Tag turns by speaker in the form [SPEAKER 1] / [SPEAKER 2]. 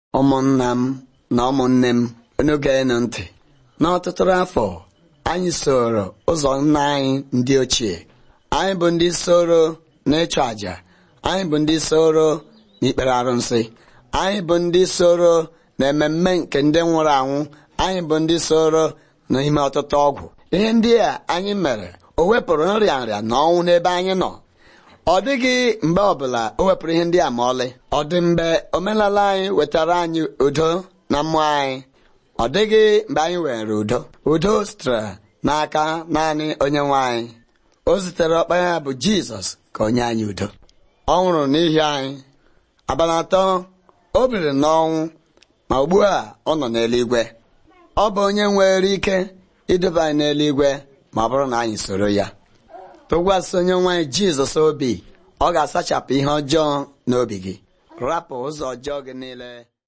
[SPEAKER 1] ụmụnna m na ụmụnne m unu ga-enu ntị n'ọtụtụ afọ anyị soro ụzọ nna anyị ndị ochie anyị bụ ndị soro n'ịchụ àjà anyị bụ ndị soro n'ikpere arụsị anyị bụ ndị soro na ememme nke ndị nwụrụ anwụ anyị bụ ndị soro n'ime ọtụtụ ọgwụ ihe ndị a anyị mere o wepụrụ nrịa nrịa na ọnwụ n'ebe anyị nọ ọ dịghị mgbe ọbụla o wepụrụ ihe ndị a ma ọlị ọ dị mgbe omenala anyị wetara anyị udo na mmụọ anyị ọ dịghị mgbe anyị were udo udo sitere n'aka naanị onye nwe anyị o zitere ọkpara ya bụ jizọs ka onye anyị udo ọ nwụrụ n'ihi anyị abalị atọ o biri n'ọnwụ ma ugbu a ọ nọ n'eluigwe ọ bụ onye nwere ike iduba anyị n'eluigwe ma ọ bụrụ na anyị soro ya tụkwasị onye nwanyị jizọs obi ọ ga-asachapụ ihe ọjọọ n'obi gị rapụ ụzọ ọjọọ gị niile